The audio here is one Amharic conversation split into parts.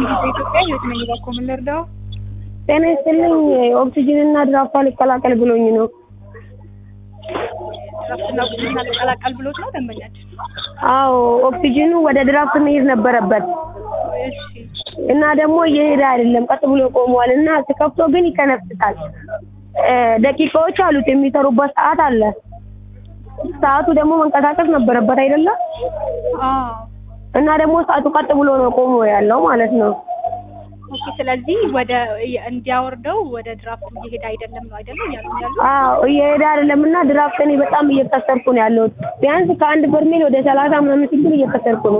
በኢትዮጵያ ህይወት ነኝ እባክዎ ምን ልርዳው? ጤና ይስጥልኝ ኦክሲጅን እና ድራፍት አልቀላቀል ብሎኝ ነው። ድራፍትና ኦክሲጅን አልቀላቀል ብሎት ነው ደንበኛችን? አዎ ኦክሲጅኑ ወደ ድራፍት መሄድ ነበረበት እሺ እና ደግሞ እየሄደ አይደለም፣ ቀጥ ብሎ ቆሟል እና ስከፍቶ ግን ይከነፍሳል። እ ደቂቃዎች አሉት የሚሰሩበት ሰዓት አለ። ሰዓቱ ደግሞ መንቀሳቀስ ነበረበት አይደለም አዎ እና ደግሞ ሰዓቱ ቀጥ ብሎ ነው ቆሞ ያለው ማለት ነው። ኦኬ ስለዚህ ወደ እንዲያወርደው ወደ ድራፍቱ እየሄደ አይደለም ነው አይደለም ያሉ ያሉ አዎ እየሄደ አይደለም እና ድራፍት እኔ በጣም እየከሰርኩ ነው ያለሁት። ቢያንስ ከአንድ በርሜል ወደ ሰላሳ ምናምን ሲብል እየከሰርኩ ነው።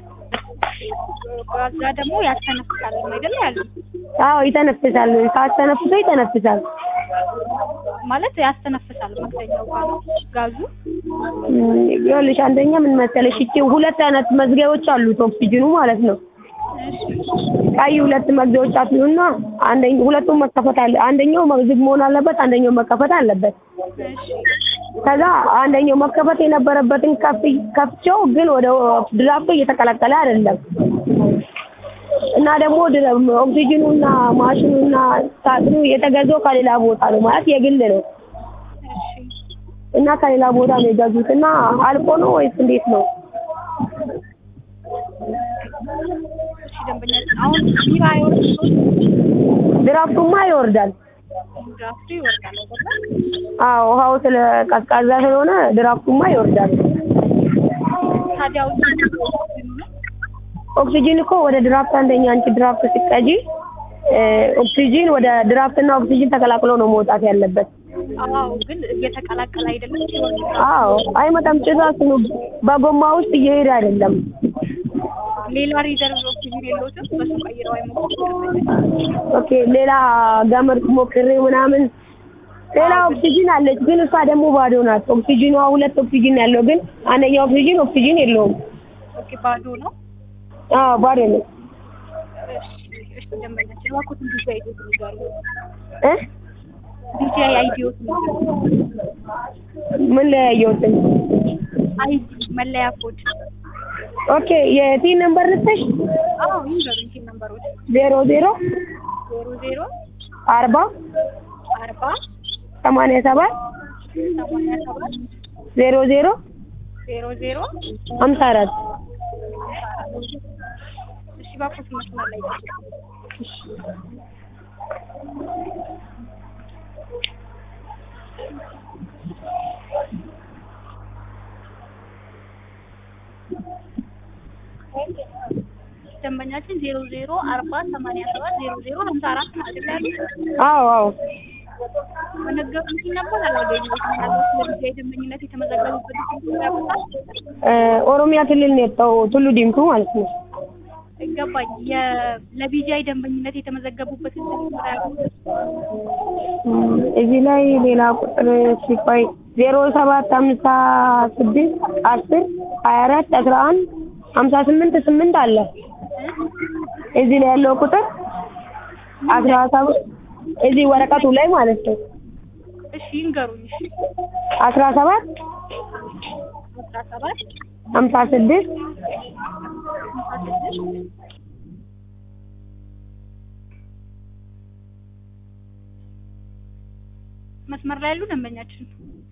ከዛ ደግሞ ያስተነፍሳል ነው አይደለ ያሉ አዎ ይተነፍሳል፣ ሳስተነፍሶ ይተነፍሳል። ማለት ያስተነፍሳል መክደኛው ጋር ጋዙ እም፣ ይኸውልሽ አንደኛ ምን መሰለሽ እቺ ሁለት አይነት መዝጊያዎች አሉት ኦክሲጅኑ ማለት ነው። እሺ ቀይ ሁለት መዝጊያዎች አሉና አንደኛው ሁለቱም መከፈት አለ። አንደኛው ዝግ መሆን አለበት፣ አንደኛው መከፈት አለበት። እሺ ከዛ አንደኛው መከፈት የነበረበትን ከፍ ከፍቼው ግን ወደ ድራፍቱ እየተቀላቀለ አይደለም እና ደግሞ ድረ- ኦክሲጅኑና ማሽኑና ሳጥኑ የተገዛው ከሌላ ቦታ ነው ማለት የግል ነው እሺ እና ከሌላ ቦታ ነው የገዙት እና አልቆ ነው ወይስ እንዴት ነው? እሺ ደንበኛችን አሁን ቢራ አይወርድም ድራፍቱማ ይወርዳል። ድራፍቱ ይወርዳል አይደለ አዎ ውሃው ስለ ቀዝቃዛ ስለሆነ ድራፍቱማ ይወርዳል። ታዲያ ኦክሲጅኑ ነው ኦክሲጅን እኮ ወደ ድራፍት አንደኛ አንቺ ድራፍት ስትቀጂ እ ኦክሲጅን ወደ ድራፍትና ኦክሲጅን ተቀላቅሎ ነው መውጣት ያለበት። አዎ ግን እየተቀላቀለ አይደለም ሲወርድ አዎ አይመጣም። ጭራሽ ነው በጎማ ውስጥ እየሄደ አይደለም። ሌላ ሪዘርቭ ኦክሲጅን የለውትም በሱ ቀይረው አይሞክሩም ኦኬ ሌላ ገመድ ሞክሬ ምናምን ሌላ ኦክሲጅን አለች፣ ግን እሷ ደግሞ ባዶ ናት። ኦክሲጅኗ ሁለት ኦክሲጅን ያለው ግን አንደኛው ኦክሲጅን ኦክሲጅን የለውም። ኦኬ ባዶ ነው አዎ ባዶ ነው እሺ እሺ ደንበኛችን እባክዎትን ዲጂ አይዲዎት ንገሩ እ ዲጂ አይዲዎት ንገሩ ምን ላይ ያየሁትን? አይዲ መለያ ኮድ ኦኬ የቲን ነምበር ልትሽ አዎ ይንገሩኝ ቲን ነምበሮች ዜሮ ዜሮ ዜሮ ዜሮ አርባ አርባ ሰማንያ ሰባት ሰማንያ ሰባት ዜሮ ዜሮ ዜሮ ዜሮ ሀምሳ አራት እሺ እባክዎትን መስመር ላይ ይጠብቁ። ደንበኛችን ዜሮ ዜሮ አርባ ሰማንያ ሰባት ዜሮ ዜሮ ሀምሳ አራት ነው አይደል ያሉት? አዎ አዎ በነገሩኝ ሲል ነበር አላገኘሁትም። ምናልባት ለጊዜ ደንበኝነት የተመዘገቡበት ስልክ ያውቁታል? እ ኦሮሚያ ክልል ነው የወጣው ቱሉ ዲምቱ ማለት ነው። ይገባኝ። የ- ለቢጂአይ ደንበኝነት የተመዘገቡበትን ስልክ ያውቁታል? እም፣ እዚህ ላይ ሌላ ቁጥር ሲቆይ ዜሮ ሰባት ሀምሳ ስድስት አስር ሀያ አራት አስራ አንድ ሀምሳ ስምንት ስምንት አለ እዚህ ላይ ያለው ቁጥር አስራ ሰባት እዚህ ወረቀቱ ላይ ማለት ነው እሺ ይንገሩኝ። እሺ አስራ ሰባት አስራ ሰባት ሀምሳ ስድስት ሀምሳ ስድስት መስመር ላይ ያሉ ደንበኛችን